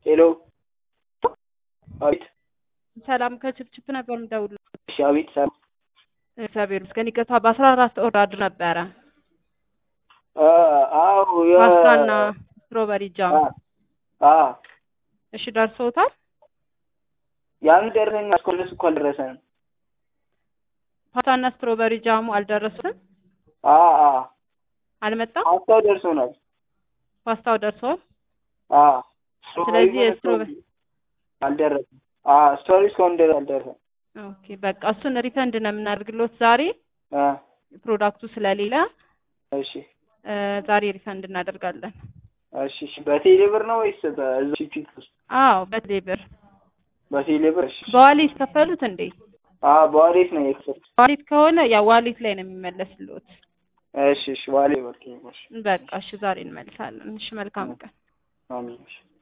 ሄሎ አቤት ሰላም ከችፕችፕ ነበር የምደውልልህ። እሺ አቤት ሰላም እግዚአብሔር ይመስገን። ይቅርታ በአስራ አራት ኦርደር ነበረ አ አዎ የ- ፓስታና ስትሮበሪ ጃም። አ አ እሺ ደርሶታል? ያን ደረሰኝ እስካሁን ድረስ እኮ አልደረሰንም። ፓስታና ስትሮበሪ ጃሙ አልደረሱትም? አ አ አልመጣም? ፓስታው ደርሶናል። ፓስታው ደርሷል። አ ስለዚህ የስትሮበሪ አልደረሰም። አ ስቶሪ እስካሁን ድረስ አልደረሰም። ኦኬ በቃ እሱን ሪፈንድ ነው የምናደርግሎት ዛሬ አ ፕሮዳክቱ ስለሌለ እሺ እ ዛሬ ሪፈንድ እናደርጋለን። እሺ እሺ በቴሌ ብር ነው ወይስ በእዛው ቺፕ ውስጥ? አዎ በቴሌ ብር በቴሌ ብር እሺ። በዋሌት ከፈሉት እንዴ? አ በዋሌት ነው የከፈልኩት። ዋሌት ከሆነ ያ ዋሌት ላይ ነው የሚመለስልዎት። እሺ እሺ ዋሌት በቃ እሺ በቃ እሺ ዛሬ እንመልሳለን። እሺ መልካም ቀን። አሜን እሺ